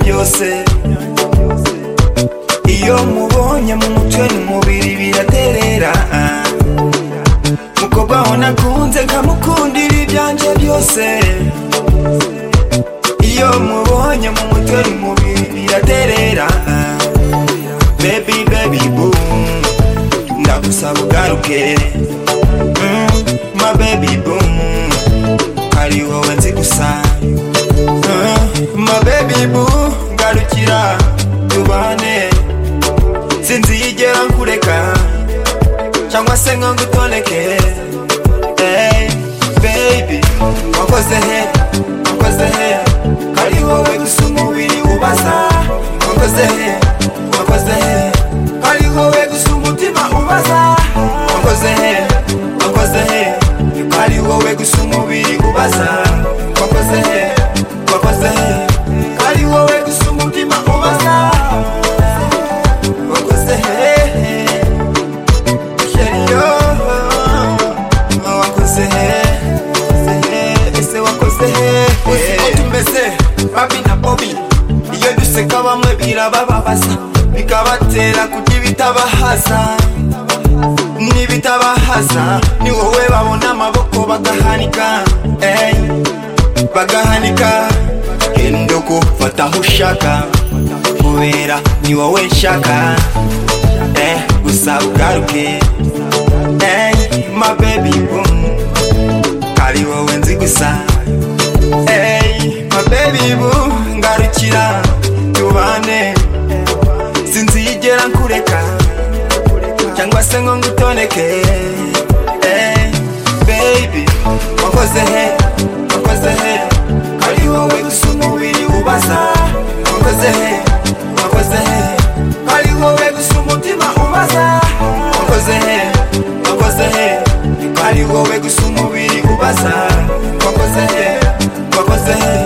byose iyo mubonye mu mutwe n'umubiri biraterera mukobwa we nakunze nkamukundira ibyanjye byose iyo mubonye mu mutwe n'umubiri biraterera baby baby boom ndagusaba ugaruke Mm, my baby boom ari wowe nzi gusa Uh, my baby boo garukira tubane sinzigera nkureka cyangwa se ngo ngutoneke Hey, baby wakoze he wakoze he ari wowe gusa umubiri ubaza wakoze he wakoze he ari wowe gusa umutima ubaza wakoze he wakoze he ari wowe gusa umubiri ubaza wakoze he wakoze he ari wowe gusa umutima ubaza wakoze he Sheriyo wakoze he ese wakoze he uzi ko tumeze babi na bobi iyo duseka bamwe birabababaza bikabatera kurya ibitabahaza n'ibitabahaza ni wowe babona amaboko bagahanika ey, bagahanika genda ugufata aho ushaka kubera ni wowe nshaka eh, gusa ugaruke ey, my baby boom ari wowe nzi gusa ey, my baby boom ngarukira tubane sinzigera nkureka cyangwa se ngo ngutoneke Eh, baby wakoze he wakoze he ari wowe gusa umubiri ubaza wakoze he wakoze he ari wowe gusa umutima ubaza wakoze he wakoze he ari wowe gusa umubiri ubaza wakoze he wakoze he